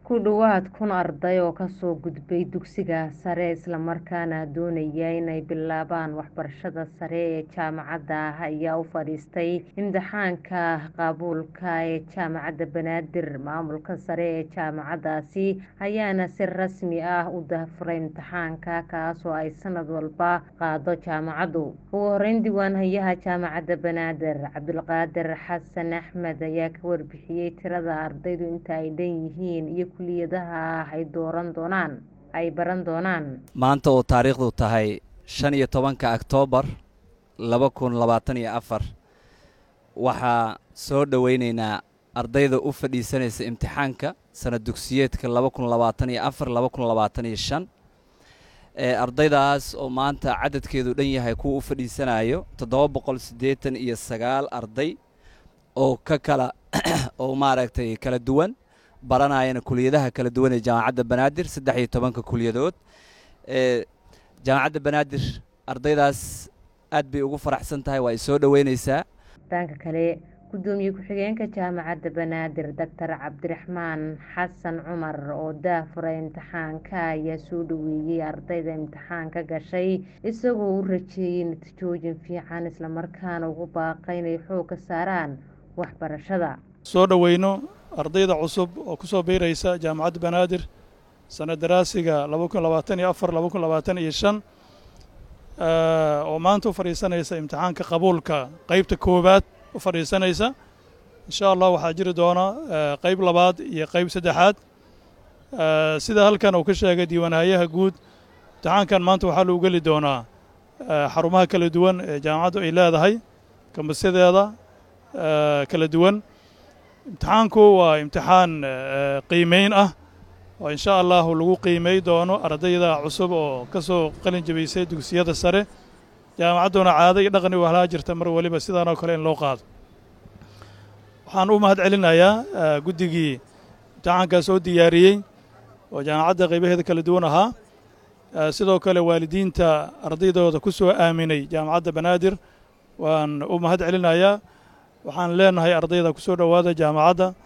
ku dhowaad kun arday oo kasoo gudbay dugsiga sare islamarkaana doonaya inay bilaabaan waxbarashada sare ee jaamacadda ayaa u fadhiistay imtixaanka qabuulka ee jaamacadda banaadir maamulka sare ee jaamacaddaasi ayaana si rasmi ah u daahfuray imtixaanka kaasoo ay sanad walba qaado jaamacaddu ugu horeyn diiwaanhayaha jaamacadda banaadir cabdulqaadir xasan axmed ayaa ka warbixiyey tirada ardaydu inta ay dhan yihiin iyo kuliyadaha ay dooran doonaan ay baran doonaan maanta oo taariikhdu tahay shan iyo tobanka oktoobar laba kun labaatan iyo afar waxaa soo dhoweyneynaa ardayda u fadhiisanaysa imtixaanka sanad dugsiyeedka laba kun labaatan iyo afar laba kun labaatan iyo shan ee ardaydaas oo maanta cadadkeedu dhan yahay kuwa u fadhiisanayo toddoba boqol siddeetan iyo sagaal arday oo ka kala oo maaragtay kala duwan baranayana kuliyadaha kala duwan ee jaamacadda banaadir saddex iyo tobanka kuliyadood ee jaamacadda banaadir ardaydaas aad bay ugu faraxsan tahay waa ay soo dhoweyneysaa dhanka kale gudoomiye ku-xigeenka jaamacadda banaadir doctor cabdiraxmaan xasan cumar oo daafuray imtixaanka ayaa soo dhoweeyey ardayda imtixaanka gashay isagoo u rajeeyey natiijooyin fiican islamarkaana ugu baaqay inay xoog ka saaraan waxbarashada soo dhoweyno ardayda cusub oo ku soo biiraysa jaamacadda banaadir sanad daraasiga laba kun labaatan iyo afar laba kun labaatan iyo shan oo maanta u fadhiisanaysa imtixaanka qabuulka qeybta koowaad u fadhiisanaysa insha allah waxaa jiri doona qeyb labaad iyo qeyb saddexaad sida halkan uu ka sheegay diiwaanhayaha guud imtixaankan maanta waxaa lagu geli doonaa xarumaha kala duwan ee jaamacaddu ay leedahay kambasyadeeda kala duwan imtixaanku waa imtixaan qiimeyn ah oo insha allahu lagu qiimey doono ardayda cusub oo ka soo qalin jabaysay dugsiyada sare jaamacadduna caado iyo dhaqani u ahlaa jirta mar weliba sidaan oo kale in loo qaado waxaan u mahad celinayaa guddigii imtixaankaas oo diyaariyey oo jaamacadda qaybaheeda kala duwan ahaa sidoo kale waalidiinta ardaydooda ku soo aaminay jaamacadda banaadir waan u mahad celinayaa waxaan leenahay ardayda ku soo dhowaada jaamacadda